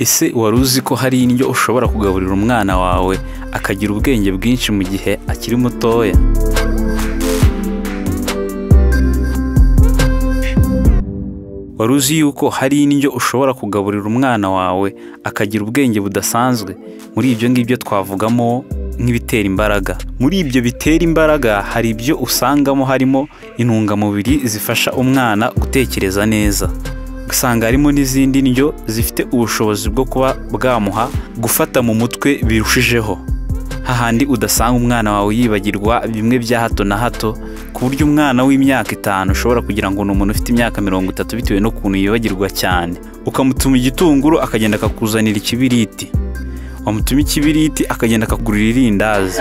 Ese wari uzi ko hari indyo ushobora kugaburira umwana wawe akagira ubwenge bwinshi mu gihe akiri mutoya? Wari uzi yuko hari indyo ushobora kugaburira umwana wawe akagira ubwenge budasanzwe? Muri ibyo ngibyo twavugamo nk'ibitera imbaraga. Muri ibyo bitera imbaraga hari ibyo usangamo harimo intungamubiri zifasha umwana gutekereza neza. Usanga harimo n'izindi ndyo zifite ubushobozi bwo kuba bwamuha gufata mu mutwe birushijeho. Hahandi udasanga umwana wawe yibagirwa bimwe bya hato na hato ku buryo umwana w'imyaka itanu ushobora kugira ngo ni umuntu ufite imyaka mirongo itatu bitewe n'ukuntu yibagirwa cyane. Ukamutuma igitunguru akagenda akakuzanira ikibiriti. Wamutuma ikibiriti akagenda akakugurira irindazi.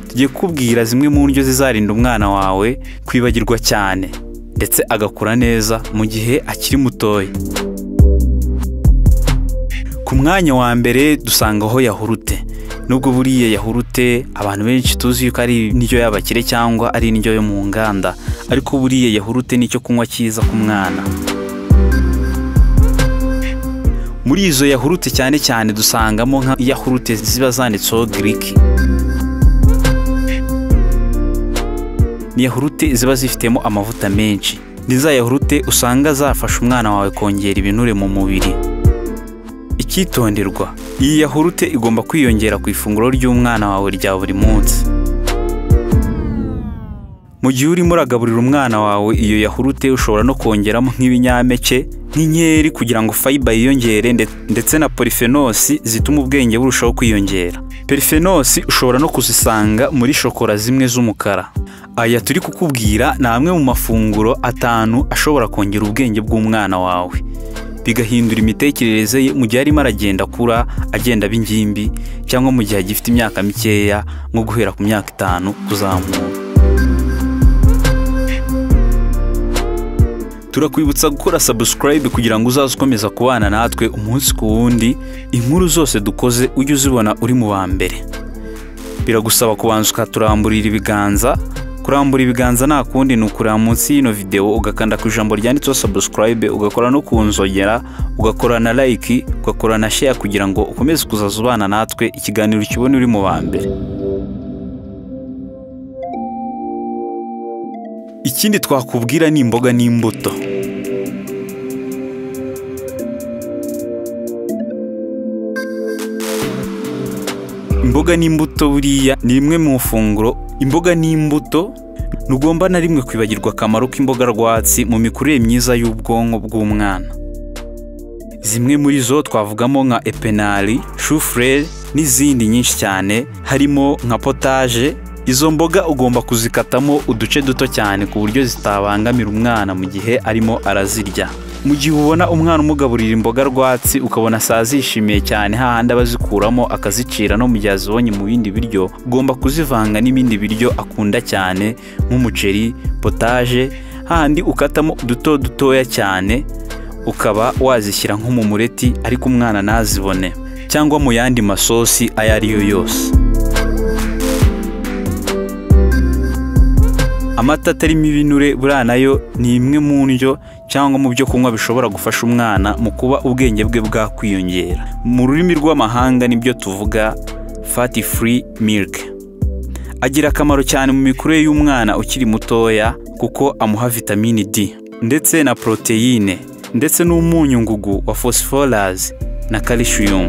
Tugiye kukubwira zimwe mu ndyo zizarinda umwana wawe kwibagirwa cyane ndetse agakura neza mu gihe akiri mutoya. Ku mwanya wa mbere dusangaho yahurute. Nubwo buriya yahurute abantu benshi tuzi yuko ari indyo y'abakire cyangwa ari indyo yo mu nganda ariko buriya yahurute ni icyo kunywa cyiza ku mwana. Muri izo yahurute cyane cyane dusangamo nka yahurute ziba zanditseho giriki. ni yahurute ziba zifitemo amavuta menshi. Ni za yahurute usanga zafasha umwana wawe kongera ibinure mu mubiri. Icyitonderwa, iyi yahurute igomba kwiyongera ku ifunguro ry'umwana wawe rya buri munsi. Mu gihe urimo uragaburira umwana wawe iyo yahurute ushobora no kongeramo nk'ibinyampeke nk'inkeri kugira ngo fayiba yiyongere nde- ndetse na porifenosi zituma ubwenge burushaho kwiyongera. Perifenosi ushobora no kuzisanga muri shokora zimwe z'umukara. Aya turi kukubwira ni amwe mu mafunguro atanu ashobora kongera ubwenge bw'umwana wawe bigahindura imitekerereze ye mu gihe arimo aragenda akura agenda aba ingimbi cyangwa mu gihe agifite imyaka mikeya nko guhera ku myaka itanu kuzamura. Turakwibutsa gukora subscribe kugira ngo uzaze ukomeza kubana natwe umunsi ku wundi, inkuru zose dukoze ujye uzibona uri mu ba mbere. Biragusaba kubanza ukaturamburira ibiganza, kurambura ibiganza nta kundi ni ukureba munsi y'ino videwo ugakanda ku ijambo ryanditseho subscribe, ugakora no ku nzogera, ugakora na like, ugakora na share kugira ngo ukomeze kuzaza ubana natwe ikiganiro ukibone uri mu ba mbere. Ikindi twakubwira ni imboga n'imbuto. Imboga n'imbuto buriya ni rimwe mu funguro. Imboga n'imbuto ntugomba na rimwe kwibagirwa akamaro k'imboga rwatsi mu mikurire myiza y'ubwonko bw'umwana. Zimwe muri zo twavugamo nka epenari, shufureri n'izindi nyinshi cyane harimo nka potaje. Izo mboga ugomba kuzikatamo uduce duto cyane ku buryo zitabangamira umwana mu gihe arimo arazirya. Mu gihe ubona umwana umugaburira imboga rwatsi ukabona saa zishimiye cyane hahandi aba azikuramo akazicira no mu gihe azibonye mu bindi biryo, ugomba kuzivanga n'ibindi biryo akunda cyane nk'umuceri, potaje, hahandi ukatamo uduto dutoya cyane ukaba wazishyira nko mu mureti ariko umwana ntazibone cyangwa mu yandi masosi ayo ari yo yose amata atarimo ibinure buriya nayo ni imwe mu ndyo cyangwa mu byo kunywa bishobora gufasha umwana mu kuba ubwenge bwe bwakwiyongera mu rurimi rw'amahanga nibyo tuvuga fati furi milike agira akamaro cyane mu mikurire y'umwana ukiri mutoya kuko amuha vitamini D ndetse na poroteyine ndetse n'umunyu ngugu wa phosphorus na calcium.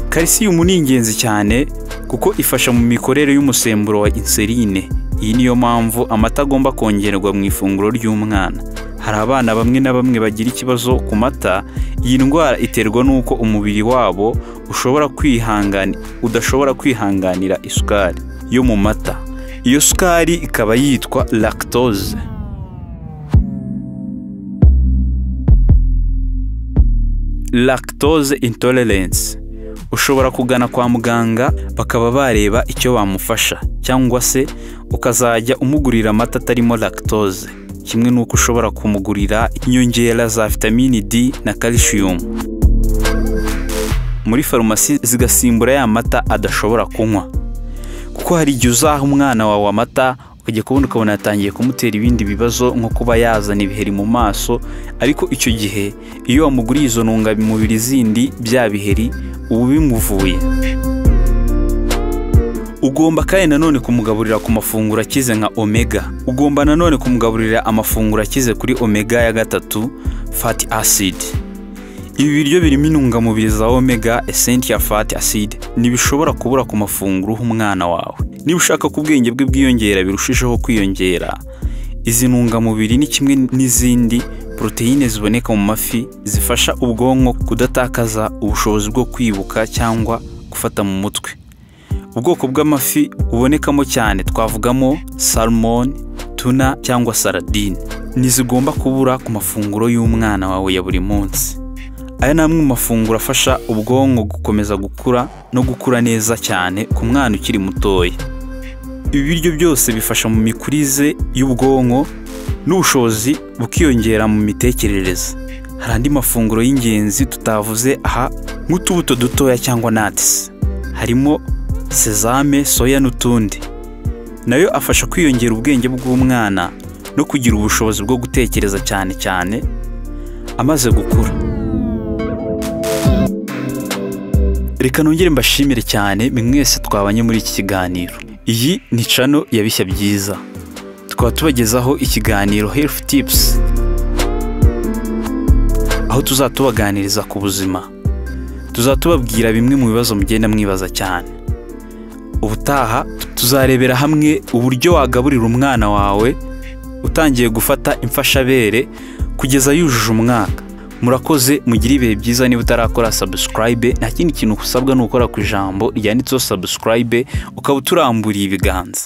Calcium ni ingenzi cyane kuko ifasha mu mikorere y'umusemburo wa insuline. Iyi niyo mpamvu amata agomba kongerwa mu ifunguro ry'umwana. Hari abana bamwe na bamwe bagira ikibazo ku mata, iyi ndwara iterwa n'uko umubiri wabo ushobora kwihangani udashobora kwihanganira isukari yo mu mata. Iyo sukari ikaba yitwa lactose. lactose intolerance ushobora kugana kwa muganga bakaba bareba icyo bamufasha cyangwa se ukazajya umugurira amata atarimo lactose kimwe n'uko ushobora kumugurira inyongera za vitamini D na calcium muri farumasi zigasimbura ya mata adashobora kunywa kuko hari igihe uzaha umwana wawe amata ukajya kubona ukabona yatangiye kumutera ibindi bibazo nko kuba yazana ibiheri mu maso ariko icyo gihe iyo wamuguriye izo ntungamubiri zindi bya biheri uba bimuvuye ugomba kandi nanone kumugaburira ku mafunguro akize nka omega ugomba nanone kumugaburira amafunguro akize kuri omega ya gatatu fati aside ibi biryo birimo intungamubiri za omega ya fati aside ntibishobora kubura ku mafunguro uha umwana wawe niba ushaka ko ubwenge bwe bwiyongera birushijeho kwiyongera izi ntungamubiri ni kimwe n'izindi poroteyine ziboneka mu mafi zifasha ubwonko kudatakaza ubushobozi bwo kwibuka cyangwa gufata mu mutwe ubwoko bw'amafi bubonekamo cyane twavugamo salmon tuna cyangwa saradine ntizigomba kubura ku mafunguro y'umwana wawe ya buri munsi aya ni amwe mu mafunguro afasha ubwonko gukomeza gukura no gukura neza cyane ku mwana ukiri mutoya ibi biryo byose bifasha mu mikurize y'ubwonko n'ubushobozi bukiyongera mu mitekerereze hari andi mafunguro y'ingenzi tutavuze aha nk'utubuto dutoya cyangwa natisi harimo sezame soya n'utundi nayo afasha kwiyongera ubwenge bw'umwana no kugira ubushobozi bwo gutekereza cyane cyane amaze gukura reka nongere mbashimire cyane mwe mwese twabanye muri iki kiganiro iyi ni cano ya bishya byiza tukaba tubagezaho ikiganiro health tips aho tuzatubaganiriza ku buzima tuzatubabwira bimwe mu bibazo mugenda mwibaza cyane ubutaha tuzarebera hamwe uburyo wagaburira umwana wawe utangiye gufata imfashabere kugeza yujuje umwaka murakoze mugire ibihe byiza niba utarakora sabusikarayibe nta kindi kintu usabwa ni ugukora ku ijambo ryanditseho sabusikarayibe ukaba uturamburiye ibiganza